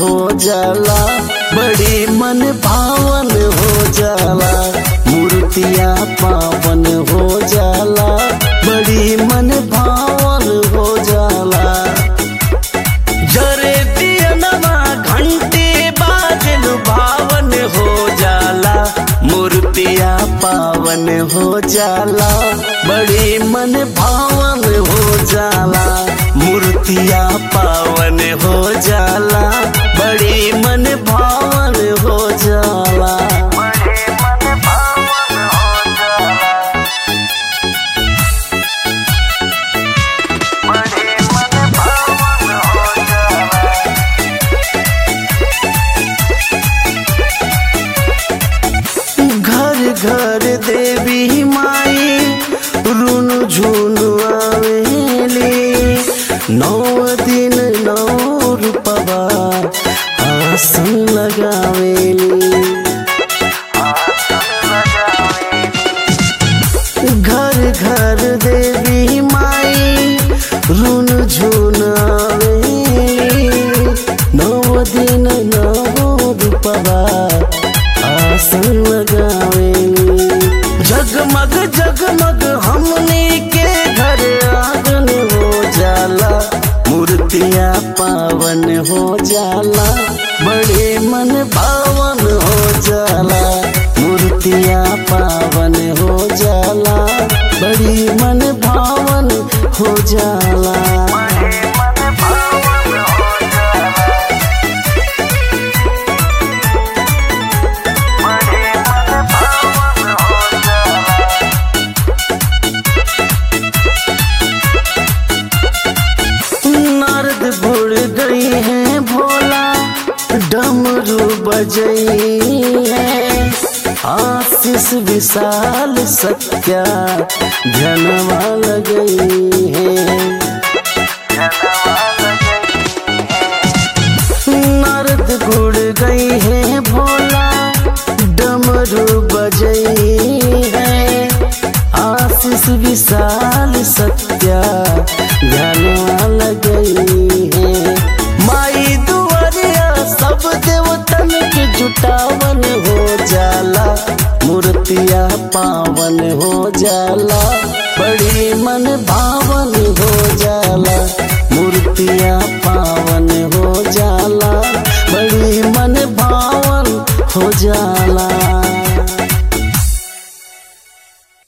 हो जाला बड़ी मन भावन हो जाला मूर्तिया पावन हो जाला बड़ी मन भावन हो जाला जरे दियनमा घंटे बाजल भावन हो जाला मूर्तिया पावन हो जाला बड़ी मन भावन हो जाला मूर्तिया पावन हो जाला बड़ी मन भावन हो जाला घर घर देवी माई रुन झुन आवेली नौ दिन नौ रूपवा आसन लगावेली घर घर देवी माई रुन झुन आवेली नौ दिन नौ रूपवा आसन लगावेली जगमग जगमग हमने के घर आंगन हो जाला मूर्तिया पावन हो जाला बड़े मन भावन हो जाला मूर्तिया पावन हो जाला बड़ी मन भावन हो जाला नारद भुड़ गई है भोला डमरू बजई है आशीष विशाल सत्या धनवा लगई है नारद गुड़ गई है भोला डमरू बजई है आशीष विशाल सत्या ध्यानवा लगई है माई दुआरिया सब देवतन के जुटावन हो जाला मूर्तिया पावन हो जाला बड़ी मन भावन हो जाला मूर्तिया